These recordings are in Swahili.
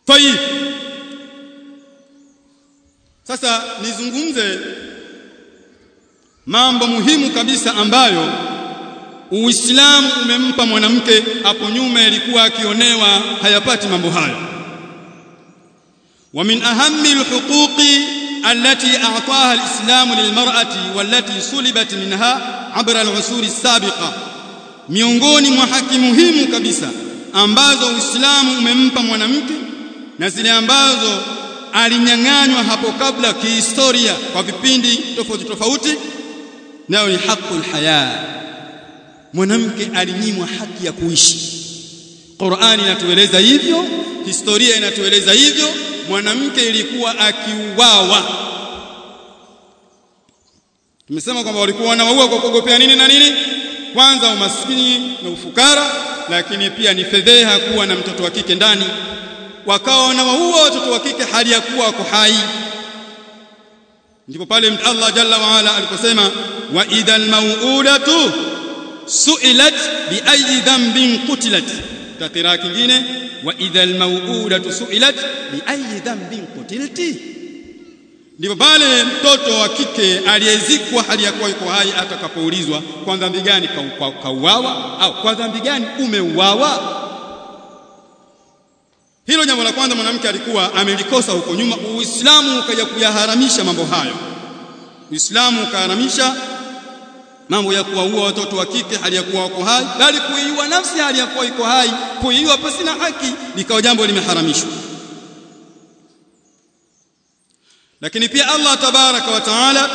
tayib sasa nizungumze mambo muhimu kabisa ambayo Uislamu umempa mwanamke hapo nyuma ilikuwa akionewa hayapati mambo hayo wa min ahammi alhuquqi allati a'taha alislamu lilmar'ati wallati sulibat minha abra al'usur as-sabiqa miongoni mwa haki muhimu kabisa ambazo Uislamu umempa mwanamke na zile ambazo alinyang'anywa hapo kabla kihistoria kwa vipindi tofauti tofauti nayo ni haqul haya mwanamke alinyimwa haki ya kuishi Qur'ani inatueleza hivyo historia inatueleza hivyo mwanamke ilikuwa akiuawa tumesema kwamba walikuwa wanaua kwa kuogopea nini na nini kwanza umaskini na ufukara lakini pia ni fedheha kuwa na mtoto wa kike ndani wakawa wanawaua watoto wa kike hali ya kuwa wako hai ndipo pale Allah jalla wa ala aliposema wa idhal mau'udatu su'ilat bi ayyi dhanbin qutilat takira kingine wa idhal mau'udatu su'ilat bi ayyi dhanbin qutilti ndipo pale mtoto wa kike aliyezikwa hali ya kuwa yuko hai atakapoulizwa kwa dhambi gani kauawa au kwa dhambi gani umeuawa hilo jambo la kwanza mwanamke alikuwa amelikosa huko nyuma uislamu ukaja kuyaharamisha mambo hayo uislamu ukaharamisha mambo ya kuwaua watoto wa kike hali ya kuwa wako hai bali kuiua nafsi hali ya kuwa iko hai kuiua pasina haki likawa jambo limeharamishwa lakini pia Allah tabaraka wa taala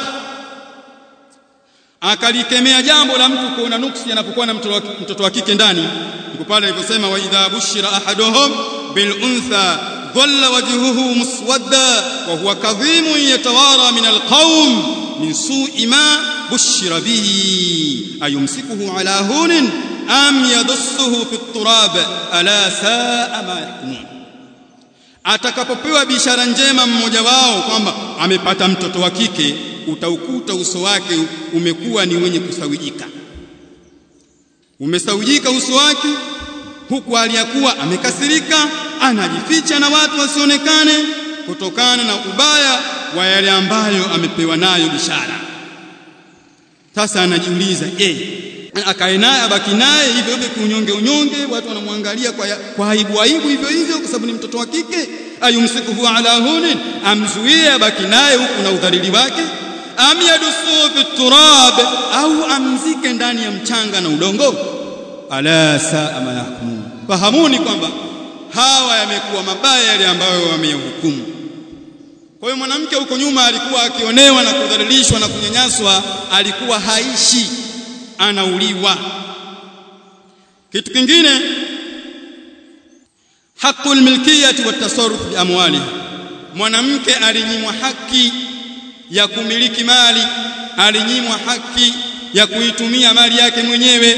akalikemea jambo la mtu kuona nuksi anapokuwa na mtoto wa kike ndani ndipo pale aliposema wa idha bushira ahaduhum bil untha dhalla wajhuhu muswadda wa huwa kadhimun yatawara min al qawm min su'i ma bushira bihi ayumsikuhu ala hunin am yadussuhu fi turab ala saa ma yahkumun atakapopewa bishara njema mmoja wao kwamba amepata mtoto wa kike utaukuta uso wake umekuwa ni wenye kusawijika umesawijika uso wake huku aliyakuwa amekasirika anajificha na watu wasionekane kutokana na ubaya wa yale ambayo amepewa nayo bishara sasa anajiuliza eh akae naye abaki naye hivyo hivyo kunyonge unyonge watu wanamwangalia kwa, kwa aibu aibu hivyo hivyo kwa sababu ni mtoto wa kike ayumsikuhu ala hunin amzuie abaki naye huku na udhalili wake am yadusu fi turab au amzike ndani ya mchanga na udongo ala saa ma yahkumun fahamuni kwamba hawa yamekuwa mabaya yale ambayo wameyahukumu kwa hiyo mwanamke huko nyuma alikuwa akionewa na kudhalilishwa na kunyanyaswa alikuwa haishi anauliwa kitu kingine haqqul milkiyati wat tasarruf bi amwalihi mwanamke alinyimwa haki ya kumiliki mali alinyimwa haki ya kuitumia mali yake mwenyewe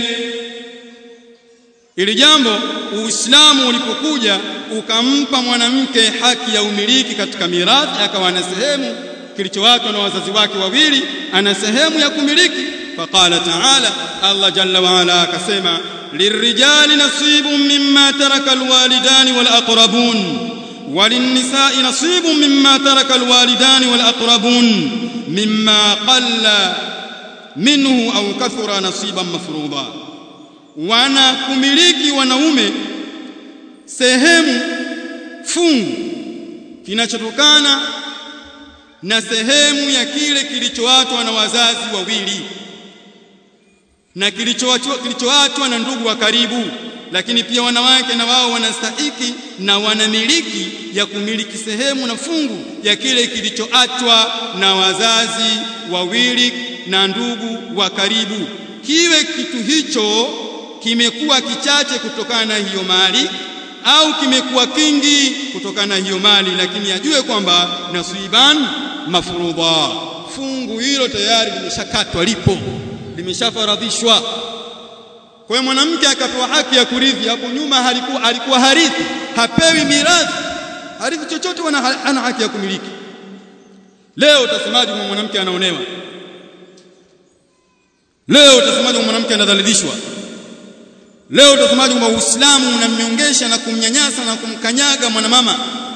ili jambo uislamu ulipokuja ukampa mwanamke haki ya umiliki katika mirathi akawa na sehemu kilichowachwa na wazazi wake wawili ana sehemu ya kumiliki faqala ta'ala Allah jalla wa ala akasema lirrijali nasibun mimma taraka alwalidani wal aqrabun وللنساء نصيب مما ترك الوالدان والأقربون مما قل منه أو كثر نصيبا مفروضا wana kumiliki wanaume sehemu fungu kinachotokana na sehemu ya kile kilichoachwa na wazazi wawili na kilichoachwa kilichoachwa na ndugu wa karibu lakini pia wanawake na wao wanastahiki na wanamiliki ya kumiliki sehemu na fungu ya kile kilichoachwa na wazazi wawili na ndugu wa karibu kiwe kitu hicho kimekuwa kichache kutokana na hiyo mali au kimekuwa kingi kutokana na hiyo mali lakini ajue kwamba nasiban mafrudha fungu hilo tayari limeshakatwa lipo limeshafaradhishwa kwa hiyo mwanamke akapewa haki ya kurithi hapo nyuma alikuwa alikuwa harithi hapewi mirathi harithi chochote wana ana haki ya kumiliki leo utasemaje kama mwanamke anaonewa leo utasemaje kama mwanamke anadhalilishwa leo utasemaje kwamba Uislamu unamnyongesha na kumnyanyasa na kumkanyaga mwanamama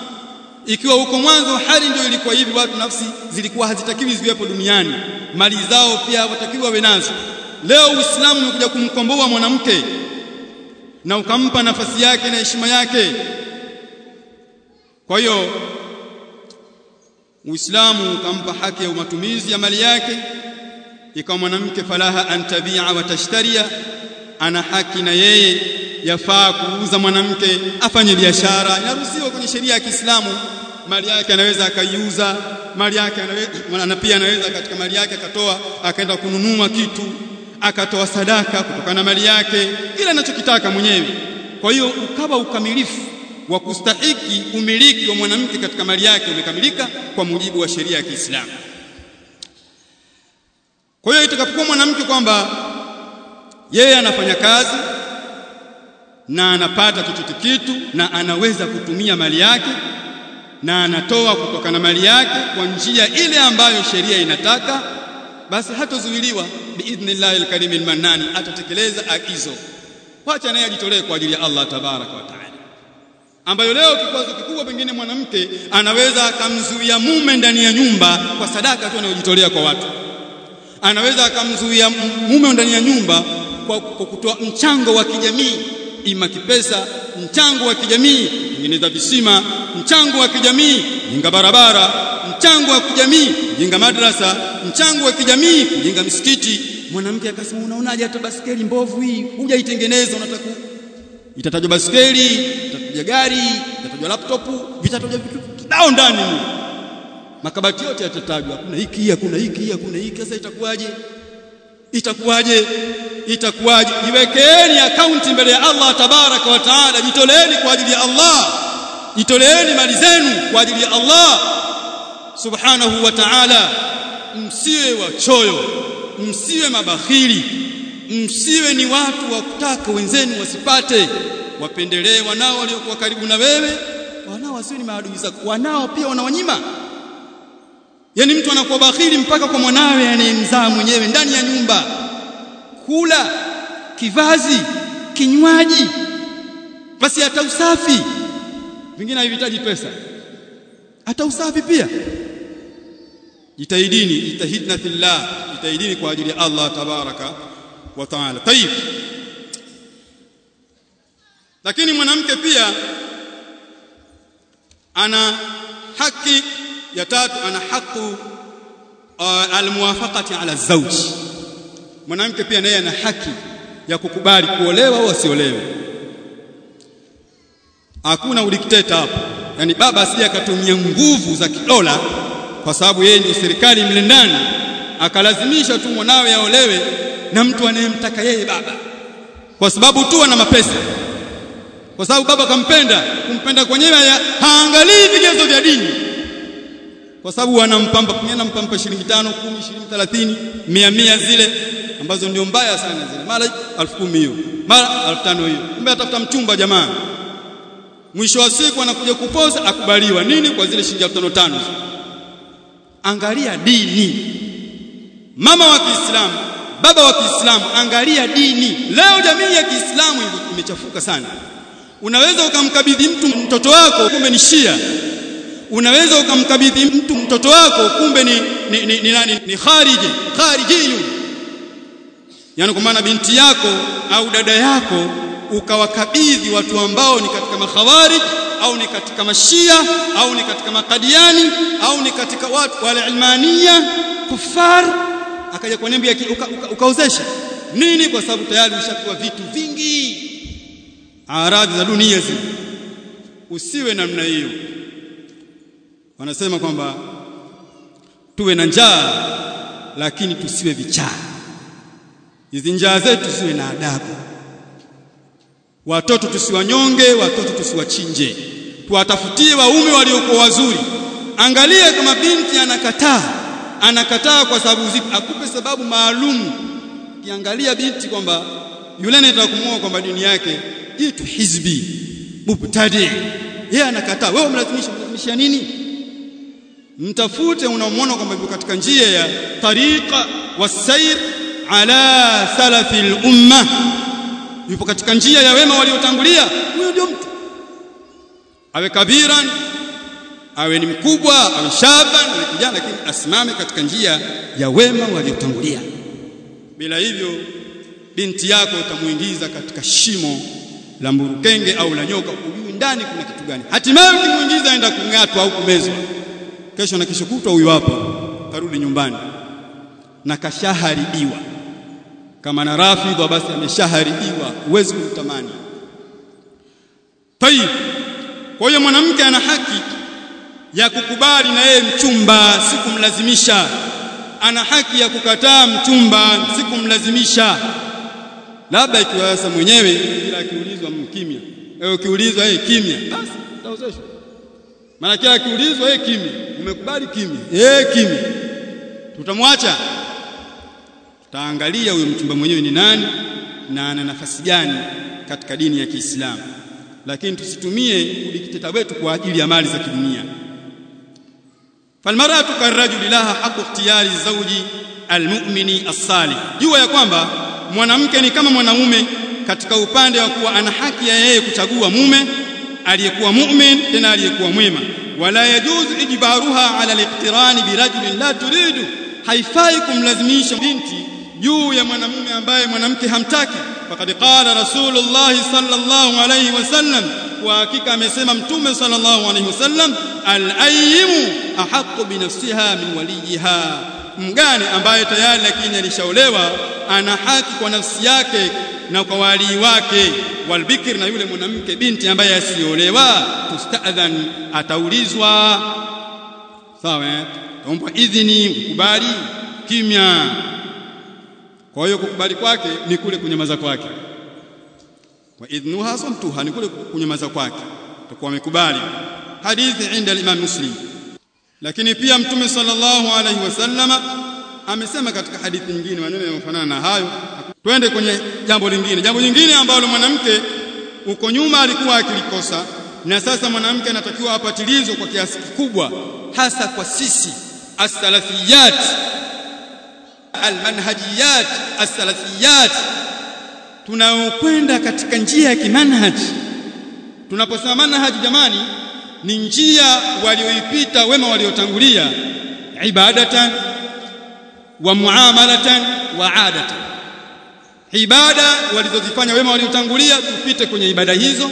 ikiwa huko mwanzo hali ndio ilikuwa hivi watu nafsi zilikuwa hazitakiwi ziwepo duniani mali zao pia hawatakiwi wawe nazo leo uislamu umekuja kumkomboa mwanamke na ukampa nafasi yake na heshima yake kwa hiyo uislamu ukampa haki ya matumizi ya mali yake ikawa mwanamke falaha antabia wa tashtaria ana haki na yeye yafaa kuuza mwanamke afanye biashara inaruhusiwa kwenye sheria ya Kiislamu mali yake anaweza akaiuza mali yake anaweza na pia anaweza katika mali yake akatoa akaenda kununua kitu akatoa sadaka kutokana na mali yake kila anachokitaka mwenyewe kwa hiyo ukawa ukamilifu wa kustahiki umiliki wa mwanamke katika mali yake umekamilika kwa mujibu wa sheria ya Kiislamu kwa hiyo itakapokuwa mwanamke kwamba yeye anafanya kazi na anapata chochote kitu na anaweza kutumia mali yake na anatoa kutokana na mali yake kwa njia ile ambayo sheria inataka basi hatozuiliwa biidhnillahi alkarim almannani atatekeleza agizo wacha naye ajitolee kwa ajili ya Allah tabaraka wa taala ambayo leo kikwazo kikubwa pengine mwanamke anaweza akamzuia mume ndani ya nyumba kwa sadaka tu anayojitolea kwa watu anaweza akamzuia mume ndani ya nyumba kwa, kwa kutoa mchango wa kijamii ima kipesa mchango wa kijamii kutengeneza visima mchango wa kijamii jenga barabara mchango wa kijamii jenga madrasa mchango wa kijamii kujenga misikiti mwanamke akasema unaonaje hata baskeli mbovu hii hujaitengeneza unataka itatajwa baskeli itatajwa gari itatajwa laptop vitatajwa vitu kibao ndani makabati yote yatatajwa kuna hiki hakuna hiki hakuna hiki sasa itakuwaje itakuwaje itakuwaje jiwekeeni akaunti mbele ya Allah tabaraka wa taala jitoleeni kwa ajili ya Allah jitoleeni mali zenu kwa ajili ya Allah subhanahu wa ta'ala msiwe wachoyo msiwe mabakhili msiwe ni watu wa kutaka wenzenu wasipate wapendelee wanao waliokuwa karibu na wewe wanao wasiwe ni maadui zako wanao pia wanawanyima yani mtu anakuwa bakhili mpaka kwa mwanawe anayemzaa mwenyewe ndani ya nyumba kula kivazi kinywaji basi hata usafi vingine havihitaji pesa hata usafi pia jitahidini jitahidna fillah jitahidini kwa ajili ya Allah tabaraka wa taala tayib lakini mwanamke pia ana haki ya tatu ana haki uh, almuwafaqati ala zawji mwanamke pia naye ana haki ya kukubali kuolewa au asiolewe hakuna udikteta hapo yani baba asije akatumia nguvu za kidola kwa sababu yeye ndio serikali mle ndani akalazimisha tu mwanawe aolewe na mtu anayemtaka yeye baba kwa sababu tu ana mapesa kwa sababu baba kampenda kumpenda kwenyewe haangalii vigezo vya dini kwa sababu anampamba pengine anampamba shilingi 5 10 20 30 100 100 zile ambazo ndio mbaya sana zile mara 10,000 hiyo mara 5,000 hiyo kumbe atafuta mchumba jamaa mwisho wa siku anakuja kupoza akubaliwa nini kwa zile shilingi 5,500 angalia dini mama wa Kiislamu baba wa Kiislamu angalia dini leo jamii ya Kiislamu imechafuka sana unaweza ukamkabidhi mtu mtoto wako kumbe ni Shia unaweza ukamkabidhi mtu mtoto wako kumbe ni ni, ni, ni, ni, ni khariji kharijiyun yani kwa maana binti yako au dada yako ukawakabidhi watu ambao ni katika makhawarij au ni katika mashia au ni katika makadiani au ni katika watu wale ilmania kufar akaja kuniambia ukaozesha uka, uka nini kwa sababu tayari ushakuwa vitu vingi aradhi za dunia zile usiwe namna hiyo wanasema kwamba tuwe na njaa lakini tusiwe vichaa hizi njaa zetu siwe na adabu watoto tusiwanyonge watoto tusiwachinje tuwatafutie waume waliokuwa wazuri angalia kama binti anakataa anakataa kwa sababu zipi akupe sababu maalum kiangalia binti kwamba yule anayetaka kumuoa kwamba dini yake jitu hizbi mubtadi yeye anakataa wewe umlazimisha umlazimisha nini mtafute unamwona kwamba yuko katika njia ya tariqa wasair ala salafi al-umma yupo katika njia ya wema waliotangulia huyo ndio mtu awe kabiran awe ni mkubwa awe shaba ni kijana lakini asimame katika njia ya wema waliotangulia bila hivyo binti yako utamuingiza katika shimo la mburukenge au la nyoka hujui ndani kuna kitu gani hatimaye ukimuingiza aenda kung'atwa au kumezwa kesho na kesho kutwa huyu hapo karudi nyumbani na kashaharibiwa kama na rafidha basi ameshaharibiwa huwezi kumtamani tayib kwa hiyo mwanamke ana haki ya kukubali na yeye mchumba si kumlazimisha ana haki ya kukataa mchumba si kumlazimisha labda ikiwa sasa mwenyewe bila akiulizwa mkimya eh ukiulizwa yeye kimya basi utaozeshwa maana kila akiulizwa yeye kimya umekubali kimya eh kimya tutamwacha tutaangalia huyo mchumba mwenyewe ni nani na ana nafasi gani katika dini ya Kiislamu lakini tusitumie udikteta wetu kwa ajili ya mali za kidunia falmaratu karajuli laha haqu ikhtiyari zawji almu'mini as-salih jua ya kwamba mwanamke ni kama mwanamume katika upande wa kuwa ana haki ya yeye kuchagua mume aliyekuwa mu'min tena aliyekuwa mwema wala yajuzu ijbaruha ala al-iqtirani birajulin la turidu haifai kumlazimisha binti juu ya mwanamume ambaye mwanamke hamtaki faqad qala rasulullah sallallahu alayhi wasallam wa hakika amesema mtume sallallahu alayhi wasallam al-ayyimu ahaqqu bi nafsiha min waliyiha mgane ambaye tayari lakini alishaolewa ana haki kwa nafsi yake na kwa walii wake walbikir na yule mwanamke binti ambaye asiolewa tustadhan ataulizwa sawa eh omba idhini ukubali kimya kwa hiyo kukubali kwake ni kule kunyamaza kwake wa idhnuha samtuha ni kule kunyamaza kwake takuwa amekubali hadithi inda al-Imam Muslim lakini pia mtume sallallahu alaihi wasallama amesema katika hadithi nyingine maneno yanayofanana na hayo twende kwenye jambo lingine jambo lingine ambalo mwanamke uko nyuma alikuwa akilikosa na sasa mwanamke anatakiwa apatilizwe kwa kiasi kikubwa hasa kwa sisi as-salafiyat al-manhajiyat as-salafiyat tunaokwenda katika njia ya kimanhaji tunaposema manhaji jamani ni njia walioipita wema waliotangulia ibadatan wa muamalatan wa adatan ibada walizozifanya wema waliotangulia tupite kwenye ibada hizo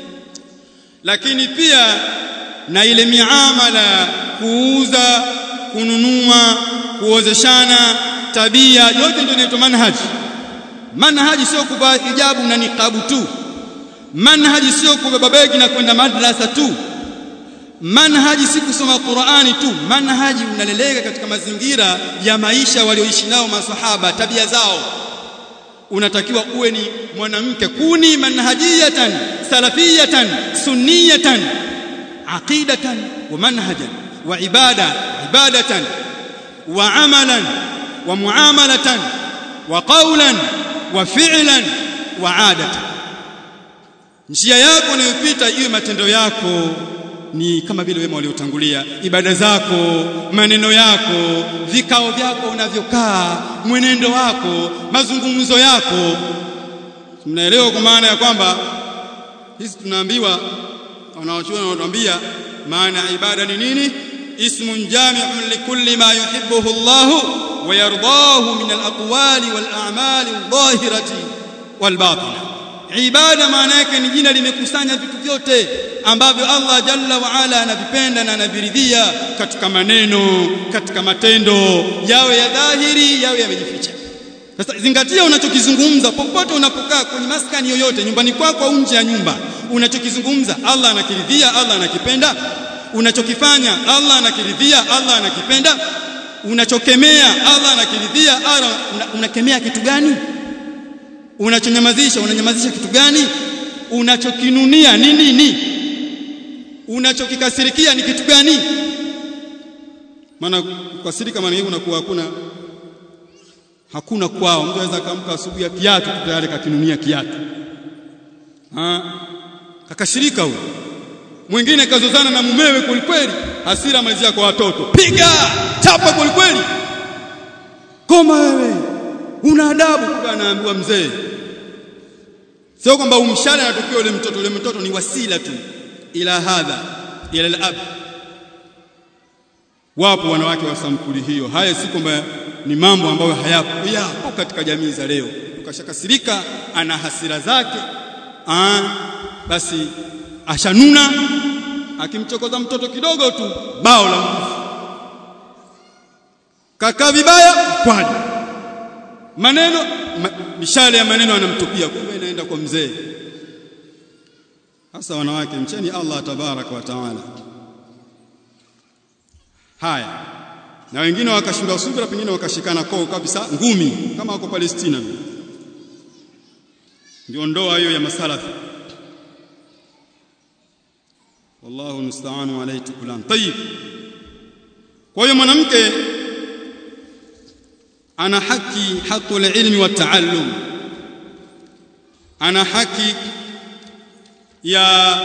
lakini pia na ile miamala kuuza kununua kuozeshana tabia yote ndio inaitwa manhaji manhaji sio kuvaa hijabu na niqabu tu manhaji sio kubeba begi na kwenda madrasa tu manhaji si kusoma Qur'ani tu manhaji unaleleka katika mazingira ya maisha walioishi nao masahaba tabia zao unatakiwa uwe ni mwanamke kuni manhajiyatan salafiyatan sunniyatan aqidatan wa manhajan wa ibada ibadatan wa amalan wa muamalatan wa qawlan wa fi'lan wa adatan njia yako unayopita iwe matendo yako ni kama vile wema waliotangulia ibada zako maneno yako vikao vyako unavyokaa mwenendo wako mazungumzo yako mnaelewa kwa maana ya kwamba hizi tunaambiwa wanaochuoni wanatuambia maana ya ibada ni nini ismun jami'un likulli ma yuhibbuhu Allah wa yardahu min al-aqwali wal a'mali adh-dhahirati wal batinah ibada maana yake ni jina limekusanya vitu vyote ambavyo Allah jalla wa ala anavipenda na anaviridhia katika maneno katika matendo yawe ya dhahiri yawe yamejificha sasa zingatia unachokizungumza popote unapokaa kwenye maskani yoyote nyumbani kwako au nje ya nyumba unachokizungumza Allah anakiridhia Allah anakipenda unachokifanya Allah anakiridhia Allah anakipenda unachokemea Allah anakiridhia Allah unakemea kitu gani unachonyamazisha unanyamazisha kitu gani unachokinunia ni nini unachokikasirikia ni kitu gani maana kukasirika maana hiyo unakuwa hakuna hakuna kwao mtu anaweza akamka asubuhi ya kiatu tayari kakinunia kiatu ha kakashirika huyo mwingine kazozana na mumewe kwelikweli hasira malizia kwa watoto piga chapa kwelikweli koma wewe una adabu kwa anaambiwa mzee sio kwamba umshale anatokea yule mtoto yule mtoto ni wasila tu ila hadha ila al-ab wapo wanawake wa sampuli hiyo haya si kwamba ni mambo ambayo hayapo yapo katika jamii za leo ukashakasirika ana hasira zake Aa, basi ashanuna akimchokoza mtoto kidogo tu bao la mkufu kaka vibaya kwani maneno ma, mishale ya maneno anamtupia kumbe inaenda kwa mzee hasa wanawake mcheni Allah tabaraka wa taala haya na wengine wakashindwa subira pengine wakashikana koo kabisa ngumi kama wako Palestina ndio ndoa hiyo ya masalafi wallahu musta'anu alayhi tukulan tayib kwa hiyo mwanamke ana haki hakul ilmi wa taallum ana haki ya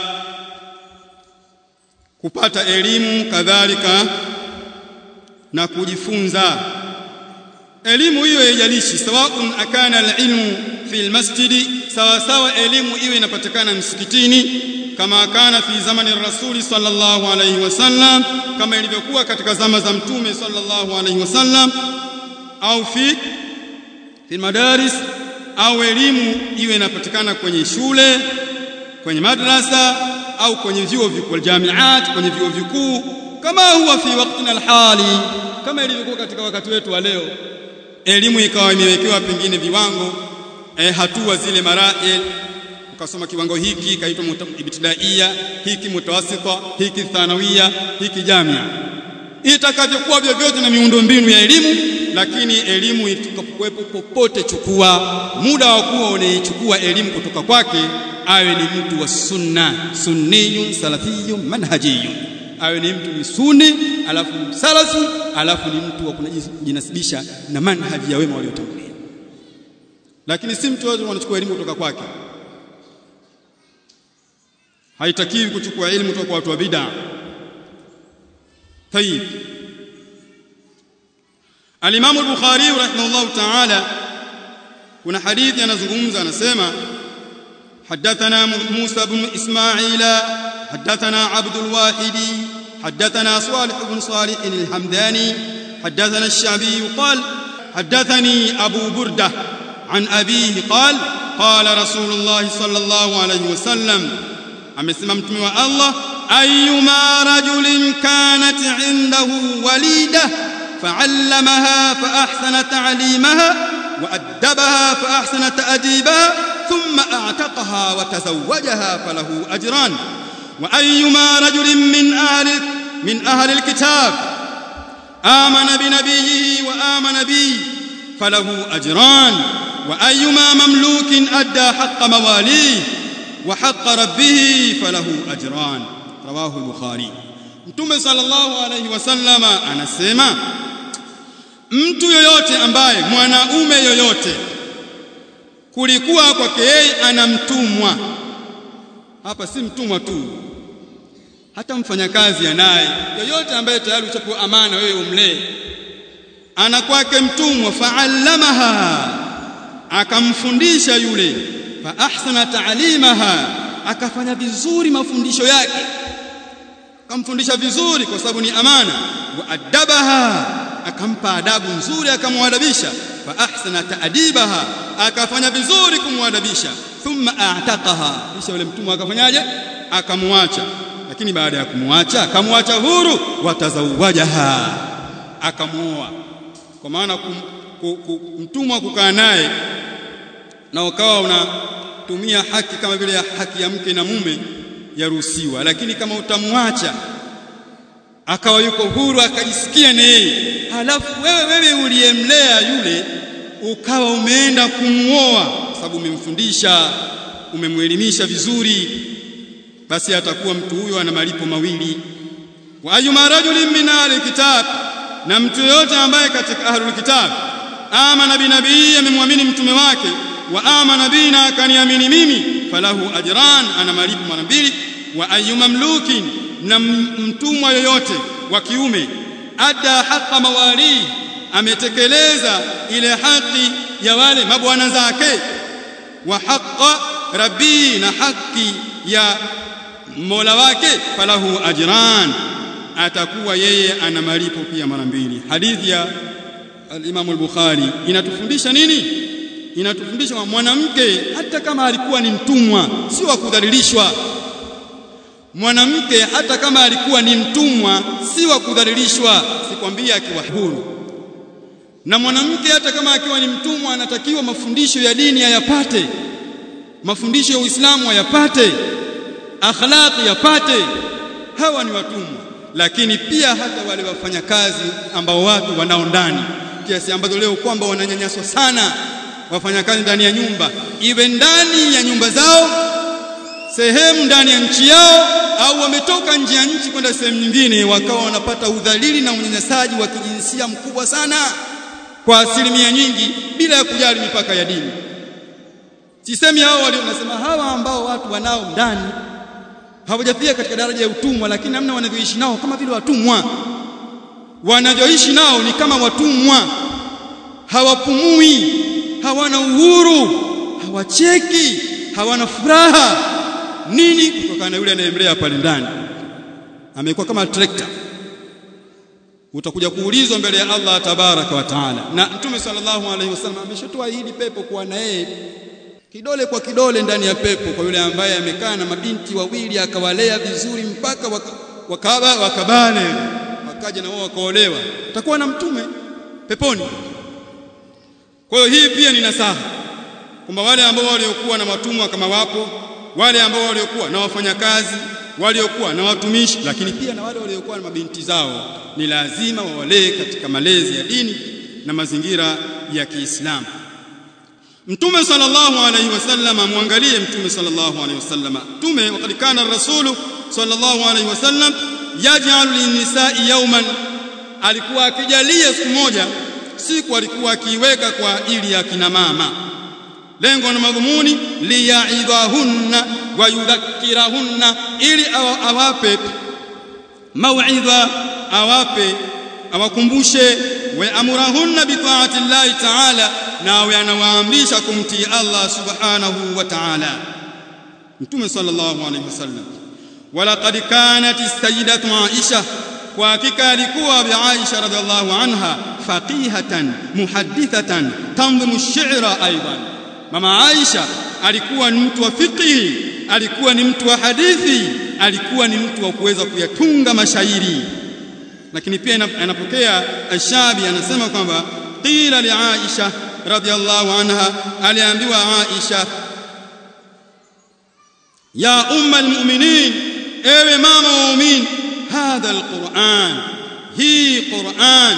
kupata elimu kadhalika na kujifunza elimu hiyo haijalishi sawaun akana alilmu fi almasjidi sawa sawa elimu iwe inapatikana msikitini kama kana fi zamani rasuli sallallahu alayhi wasallam kama ilivyokuwa katika zama za mtume sallallahu alayhi wasallam au fi fi madaris au elimu iwe inapatikana kwenye shule kwenye madrasa au kwenye vyuo vikuu jamiat kwenye vyuo vikuu kama huwa fi waqtina alhali kama ilivyokuwa katika wakati wetu wa leo elimu ikawa imewekewa pengine viwango eh, hatua zile marail ukasoma kiwango hiki kaitwa ibtidaia hiki mutawasita hiki thanawia hiki jamia itakavyokuwa vyovyote na miundombinu ya elimu lakini elimu itakapokuwepo popote chukua muda wa kuwa unaichukua elimu kutoka kwake awe ni mtu wa sunna sunniyun salafiyun manhajiyun awe ni mtu ni sunni alafu salafi alafu ni mtu wa kujinasibisha na manhaji ya wema waliotangulia lakini si mtu wote anachukua elimu kutoka kwake haitakiwi kuchukua elimu kutoka kwa watu wa bid'a طيب الامام البخاري رحمه الله تعالى kuna hadithi anazungumza anasema حدثنا موسى بن اسماعيل حدثنا عبد الواحد حدثنا صالح بن صالح الحمداني حدثنا الشعبي قال حدثني ابو برده عن ابيه قال قال رسول الله صلى الله عليه وسلم amesema mtume wa Allah ayyuma rajulin kanat indahu walida fa'allamaha fa ahsana ta'limaha wa addabaha fa ahsana ta'dibaha thumma a'taqaha wa tazawwajaha falahu ajran wa ayyuma rajulin min ahli min ahli alkitab amana bi nabiyhi wa amana bi falahu ajran wa ayyuma mamlukin adda haqqa mawalihi وحق ربه فله أجران رواه البخاري Mtume sallallahu alayhi wasallama anasema mtu yoyote ambaye mwanaume yoyote kulikuwa kwake yeye anamtumwa hapa si mtumwa tu hata mfanyakazi anaye yoyote ambaye tayari uchapewa amana wewe umlee ana kwake mtumwa faallamaha akamfundisha yule fa ahsana ta'limaha akafanya vizuri mafundisho yake akamfundisha vizuri kwa sababu ni amana wa adabaha akampa adabu nzuri akamwadabisha fa ahsana ta'dibaha akafanya vizuri kumwadabisha thumma a'taqaha kisha yule mtumwa akafanyaje akamwacha lakini baada ya kumwacha akamwacha huru watazawajaha akamuoa kwa maana mtumwa kukaa naye na ukawa unatumia haki kama vile ya haki ya mke na mume yaruhusiwa lakini kama utamwacha akawa yuko huru akajisikia na yeye halafu wewe wewe uliyemlea yule ukawa umeenda kumuoa sababu umemfundisha umemwelimisha vizuri basi atakuwa mtu huyo ana malipo mawili wa ayyuma rajulin min ahli kitab na mtu yote ambaye katika ahlul kitab amana bi nabii amemwamini mtume wake wa amana bina akaniamini mimi falahu ajran ana malipo mara mbili wa ayyuma mlukin na mtumwa yoyote wa kiume adda haqa mawali ametekeleza ile haki ya wale mabwana zake wa haqa rabbi na haki ya mola wake falahu ajran atakuwa yeye ana malipo pia mara mbili hadithi ya al-Imam al-Bukhari inatufundisha nini inatufundisha kwamba mwanamke hata kama alikuwa ni mtumwa sio wa kudhalilishwa mwanamke hata kama alikuwa ni mtumwa si wa kudhalilishwa sikwambia akiwa huru na mwanamke hata kama akiwa ni mtumwa anatakiwa mafundisho ya dini ayapate mafundisho ya Uislamu ayapate akhlaqi yapate hawa ni watumwa lakini pia hata wale wafanyakazi ambao watu wanao ndani kiasi ambazo leo kwamba wananyanyaswa sana wafanyakazi ndani ya nyumba iwe ndani ya nyumba zao sehemu ndani ya nchi yao au wametoka nje ya nchi kwenda sehemu nyingine wakawa wanapata udhalili na unyanyasaji wa kijinsia mkubwa sana kwa asilimia nyingi bila ya kujali mipaka ya dini sisemi hao walio nasema hawa ambao watu wanao ndani hawajafika katika daraja ya utumwa lakini namna wanavyoishi nao kama vile watumwa wanavyoishi nao ni kama watumwa hawapumui hawana uhuru hawacheki hawana furaha nini kutokana na yule anayemlea pale ndani amekuwa kama trekta utakuja kuulizwa mbele ya Allah tabaraka wa taala na mtume sallallahu alaihi wasallam ameshatoa hili pepo kwa na yeye kidole kwa kidole ndani ya pepo kwa yule ambaye amekaa na mabinti wawili akawalea vizuri mpaka wakaba wakabane wakaja na wao wakaolewa atakuwa na mtume peponi kwa hiyo hii pia ni nasaha kwamba wale ambao waliokuwa na watumwa kama wapo wale ambao waliokuwa na wafanyakazi waliokuwa na watumishi lakini pia na wale waliokuwa na mabinti zao ni lazima wawalee katika malezi ya dini na mazingira ya Kiislamu Mtume sallallahu alayhi wasallam muangalie Mtume sallallahu alayhi wasallam Mtume wakati kana rasulu sallallahu alayhi wasallam yaj'alu lin-nisa'i yawman alikuwa akijalia siku moja siku alikuwa akiiweka kwa ajili ya kina mama lengo na madhumuni liyaidhahunna wa yudhakkirahunna ili awape mauidha awape awakumbushe wa amurahunna bi ta'ati Allah ta'ala na awe anawaamrisha kumtii Allah subhanahu wa ta'ala Mtume sallallahu alayhi wasallam walaqad kanat as-sayyidatu Aisha kwa hakika alikuwa bi Aisha radhiallahu anha faqihatan muhaddithatan tanzimu ash-shi'ra aidan mama Aisha alikuwa ni mtu wa fiqhi alikuwa ni mtu wa hadithi alikuwa ni mtu wa kuweza kuyatunga mashairi lakini pia anapokea Ashabi anasema kwamba qila li Aisha radhiallahu anha aliambiwa Aisha ya umma almu'minin ewe mama wa mu'min hadha alquran hii quran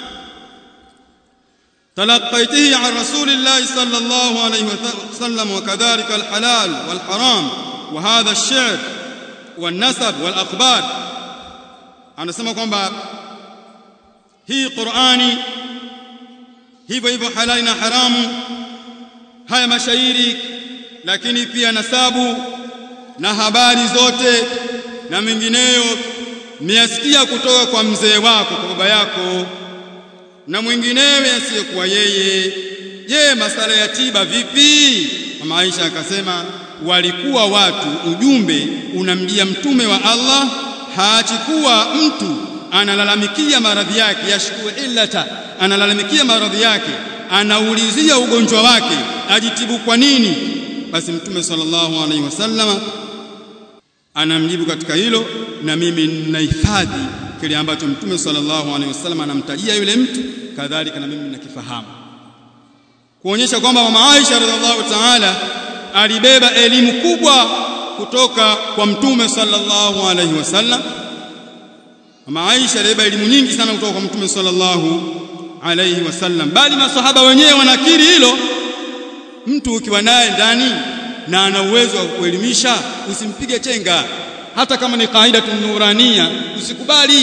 تلقيته عن رسول الله صلى الله عليه وسلم وكذلك الحلال والحرام وهذا الشعر والنسب والأخبار anasema kwamba hii Qur'ani hivyo hivyo halali na haramu haya mashairi lakini pia nasabu na habari zote na mengineyo miasikia kutoka kwa mzee wako kwa baba yako na mwinginewe asiyekuwa yeye je masala ya tiba vipi mama Aisha akasema walikuwa watu ujumbe unamjia mtume wa Allah haachikuwa mtu analalamikia maradhi yake yashku illata analalamikia maradhi yake anaulizia ugonjwa wake ajitibu kwa nini basi mtume sallallahu alaihi wasallama anamjibu katika hilo na mimi ninahifadhi kile ambacho mtume sallallahu alaihi wasallam anamtajia yule mtu kadhalika na mimi ninakifahamu kuonyesha kwamba mama Aisha radhiallahu ta'ala alibeba elimu kubwa kutoka kwa mtume sallallahu alaihi wasallam mama Aisha alibeba elimu nyingi sana kutoka kwa mtume sallallahu alaihi wasallam bali masahaba wenyewe wanakiri hilo mtu ukiwa naye ndani na ana uwezo wa kuelimisha usimpige chenga hata kama ni kaida tunurania usikubali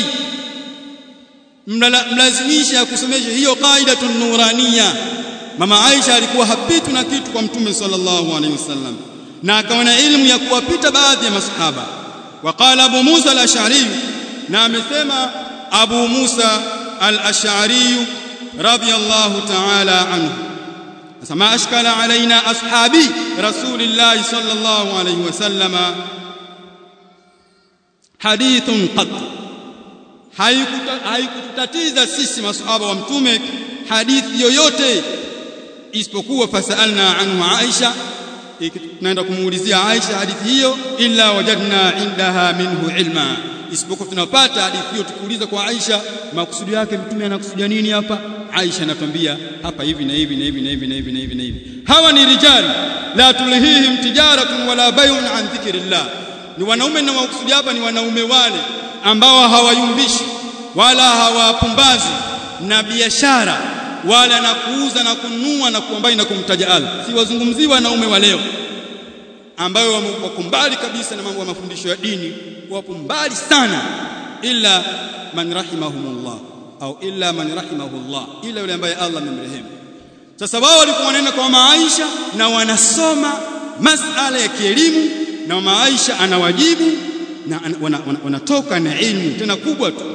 mlazimisha kusomesha hiyo kaida tunurania mama Aisha alikuwa hapitu na kitu kwa mtume sallallahu alaihi wasallam na akawa na elimu ya kuwapita baadhi ya masahaba waqala abu Musa al-Ash'ari na amesema abu Musa al-Ash'ari radiyallahu ta'ala anhu ما أشكل علينا أصحابي رسول الله صلى الله عليه وسلم حديث قط haikututatiza sisi masahaba wa mtume hadithi yoyote isipokuwa fasalna anhu Aisha tunaenda kumuulizia Aisha hadithi hiyo illa wajadna indaha minhu ilma isipokuwa tunapata hadithi hiyo tukiuliza kwa Aisha makusudi yake mtume anakusudia nini hapa Aisha anatuambia hapa hivi na hivi na hivi na hivi na hivi na hivi na hivi hawa ni rijali la tulhihim tijaratun wala bay'un an dhikrillah ni wanaume na makusudi hapa ni wanaume wale ambao hawayumbishi wala hawapumbazi na biashara wala na kuuza na kununua na kuambai na kumtaja Allah si wazungumzii wanaume wa leo ambayo wako mbali kabisa na mambo ya mafundisho ya dini wapo mbali sana illa man rahimahumullah au illa man rahimahullah ila yule ambaye Allah amemrehemu sasa wao walikuwa wanaenda kwa mama Aisha na wanasoma masala ya kielimu na mama Aisha anawajibu na wanatoka wana, wana na ilmu tena kubwa tu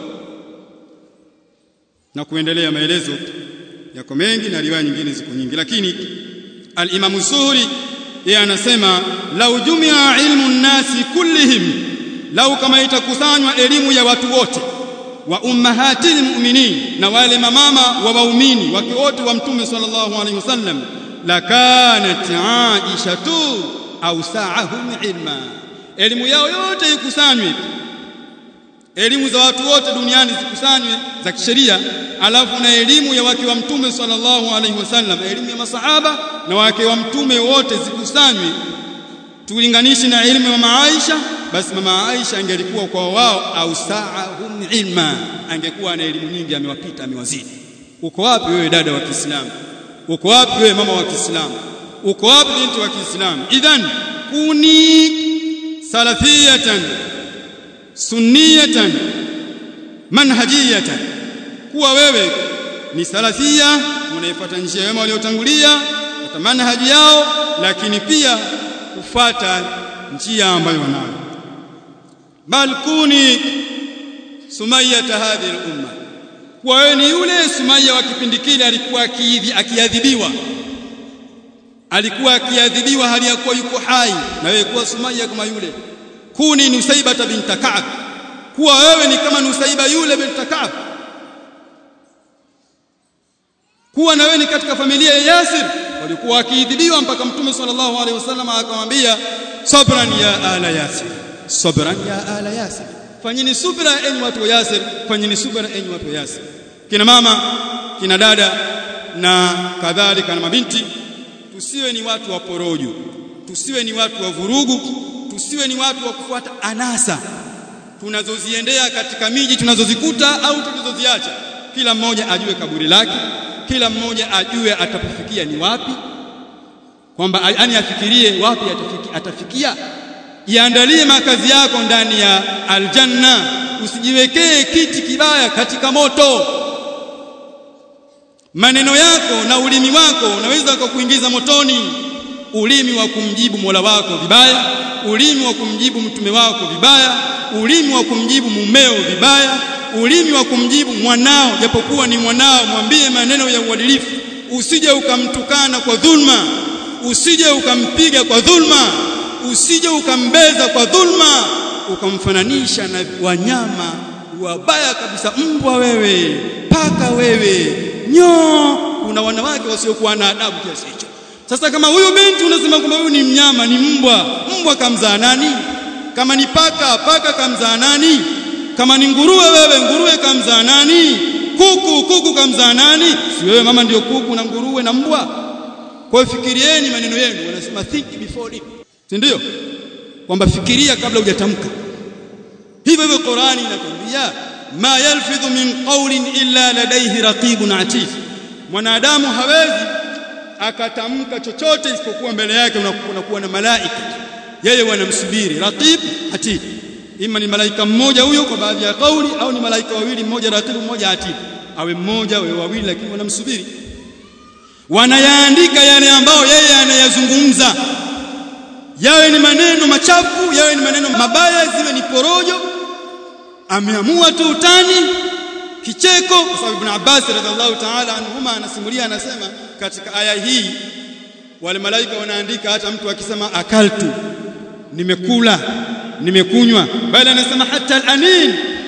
na kuendelea maelezo yako mengi na riwaya nyingine ziko nyingi lakini al-Imam Zuhri yeye anasema lau jumia ilmu nnasi kullihim lau kama itakusanywa elimu ya watu wote wa ummahatil mu'minin na wale mamama wa waumini wake wote wa mtume sallallahu alaihi wasallam lakanat Aisha tu awsa'ahum ilma elimu yao yote ikusanywe elimu za watu wote duniani zikusanywe za kisheria alafu na elimu ya wake wa mtume sallallahu alaihi wasallam elimu ya masahaba na wake wa mtume wote zikusanywe tulinganishi na elimu ya mama Aisha basi mama Aisha angelikuwa kwa wao au sa'ahum ilma angekuwa na elimu nyingi amewapita amewazidi uko wapi wewe dada wa Kiislamu uko wapi wewe mama wa Kiislamu uko wapi binti wa Kiislamu idhan kuni salafiyatan sunniyatan manhajiyatan kuwa wewe ni salafia unaifuata njia wema waliotangulia kwa manhaji yao lakini pia kufata njia ambayo wanayo bal kuni sumayyata hadhihi al-umma kwa wewe ni yule Sumaya wa kipindi kile alikuwa akiadhibiwa alikuwa akiadhibiwa hali ya kuwa yuko hai na wewe kuwa Sumaya kama yule kuni Nusaiba binta Ka'b kuwa wewe ni kama Nusaiba yule binta Ka'b kuwa na wewe ni katika familia ya Yasir walikuwa wakiidhibiwa mpaka Mtume sallallahu alaihi wasallam akamwambia sabran ya ala Yasir sabran ya ala Yasir fanyeni subra enyi watu wa Yasir fanyeni subra enyi watu wa Yasir kina mama kina dada na kadhalika na mabinti tusiwe ni watu wa porojo tusiwe ni watu wa vurugu tusiwe ni watu wa kufuata anasa tunazoziendea katika miji tunazozikuta au tulizoziacha kila mmoja ajue kaburi lake kila mmoja ajue atapofikia ni wapi kwamba yani afikirie wapi atafiki, atafikia iandalie makazi yako ndani ya aljanna usijiwekee kiti kibaya katika moto maneno yako na ulimi wako unaweza kukuingiza motoni ulimi wa kumjibu Mola wako vibaya ulimi wa kumjibu mtume wako vibaya ulimi wa kumjibu mumeo vibaya ulimi wa kumjibu mwanao japokuwa ni mwanao mwambie maneno ya uadilifu usije ukamtukana kwa dhulma usije ukampiga kwa dhulma usije ukambeza kwa dhulma ukamfananisha na wanyama wabaya kabisa mbwa wewe paka wewe nyoo kuna wanawake wasiokuwa na adabu kiasi hicho sasa kama huyu binti unasema kwamba huyu ni mnyama ni mbwa mbwa kamzaa nani kama ni paka paka kamzaa nani kama ni nguruwe wewe nguruwe kamzaa nani kuku kuku kamzaa nani si wewe mama ndio kuku na nguruwe na mbwa kwa hiyo fikirieni maneno yenu wanasema think before leap si ndio kwamba fikiria kabla hujatamka hivyo hivyo Qurani inatuambia ma yalfidhu min qawlin illa ladayhi raqibun atid mwanadamu hawezi akatamka chochote isipokuwa mbele yake unakuwa na malaika yeye wanamsubiri raqib atid ima ni malaika mmoja huyo kwa baadhi ya kauli au ni malaika wawili mmoja raqib mmoja atid awe mmoja awe wawili lakini wanamsubiri wanayaandika yale ambayo yeye anayazungumza yawe ni maneno machafu yawe ni maneno mabaya ziwe ni porojo ameamua tu utani kicheko kwa sababu Ibn Abbas radhiallahu ta'ala anhuma anasimulia anasema katika aya hii wale malaika wanaandika hata mtu akisema akaltu nimekula nimekunywa bali anasema hata alanin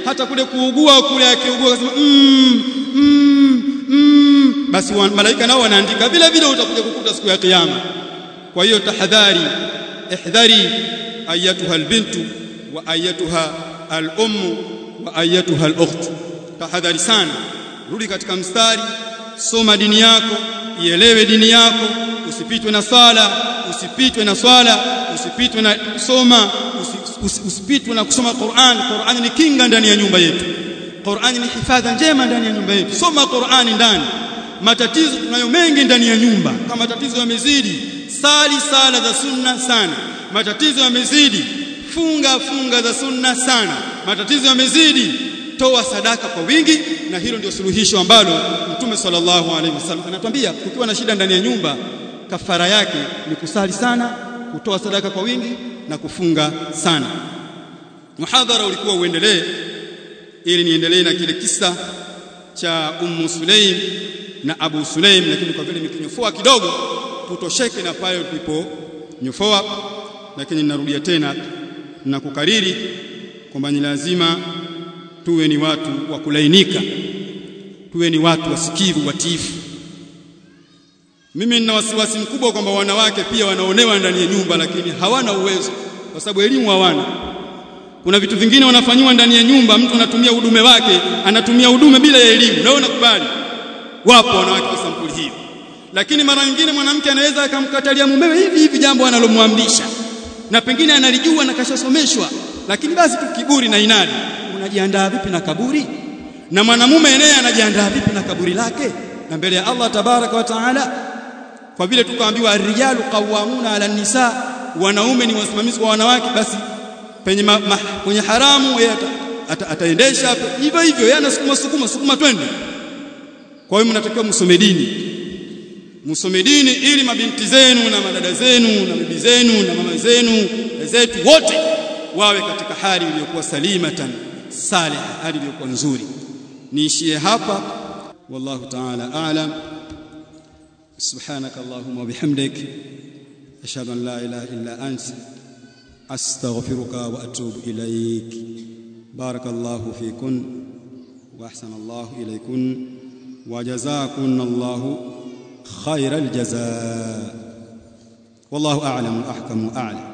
hata kule kuugua kule akiugua akasema mm, mm, mm, basi malaika nao wanaandika vile vile utakuja kukuta siku ya kiyama kwa hiyo tahadhari ihdhari ayatuha albintu wa ayatuha alummu wa ayatuha alukht tahadhari sana rudi katika mstari soma dini yako ielewe dini yako usipitwe na sala usipitwe na swala usipitwe na kusoma usipitwe na kusoma Qur'an Qur'an ni kinga ndani ya nyumba yetu Qur'an ni hifadha njema ndani ya nyumba yetu soma Qur'an ndani matatizo tunayo mengi ndani ya nyumba kama matatizo yamezidi sali sala za sunna sana matatizo yamezidi funga funga za sunna sana matatizo yamezidi toa sadaka kwa wingi na hilo ndio suluhisho ambalo mtume sallallahu alaihi wasallam anatuambia kukiwa na shida ndani ya nyumba kafara yake ni kusali sana kutoa sadaka kwa wingi na kufunga sana muhadhara ulikuwa uendelee ili niendelee na kile kisa cha ummu sulaim na abu sulaim lakini kwa vile nikinyofoa kidogo tutosheke na pale tuliponyofoa lakini ninarudia tena na kukariri kwamba ni lazima tuwe ni watu wa kulainika tuwe ni watu wasikivu watiifu mimi nina wasiwasi mkubwa kwamba wanawake pia wanaonewa ndani ya nyumba lakini hawana uwezo kwa sababu elimu hawana kuna vitu vingine wanafanyiwa ndani ya nyumba mtu anatumia udume wake anatumia udume bila ya elimu na nakubali wapo wanawake wa sampuli hiyo lakini mara nyingine mwanamke anaweza akamkatalia mumewe hivi hivi jambo analomwamrisha na pengine analijua na kashasomeshwa lakini basi tu kiburi na inadi unajiandaa vipi na kaburi na mwanamume naye anajiandaa vipi na kaburi lake na mbele ya Allah tabaraka wa taala kwa vile tukaambiwa ar-rijalu qawwamuna 'ala an-nisa wanaume ni wasimamizi wa wanawake basi penye ma, ma, kwenye haramu yeye ata, ataendesha ata hivyo hivyo yeye anasukuma sukuma sukuma twende kwa hiyo mnatakiwa msome dini msome dini ili mabinti zenu na madada zenu na bibi zenu na mama zenu zetu wote wawe katika hali iliyokuwa salimatan salih hali iliyokuwa nzuri niishie hapa wallahu ta'ala a'lam subhanaka allahumma wa bihamdik ashhadu an la ilaha illa anta astaghfiruka wa atubu ilaik barakallahu fikun wa ahsana allah ilaykun wa jazaakun allah khayral jazaa والله اعلم واحكم واعلم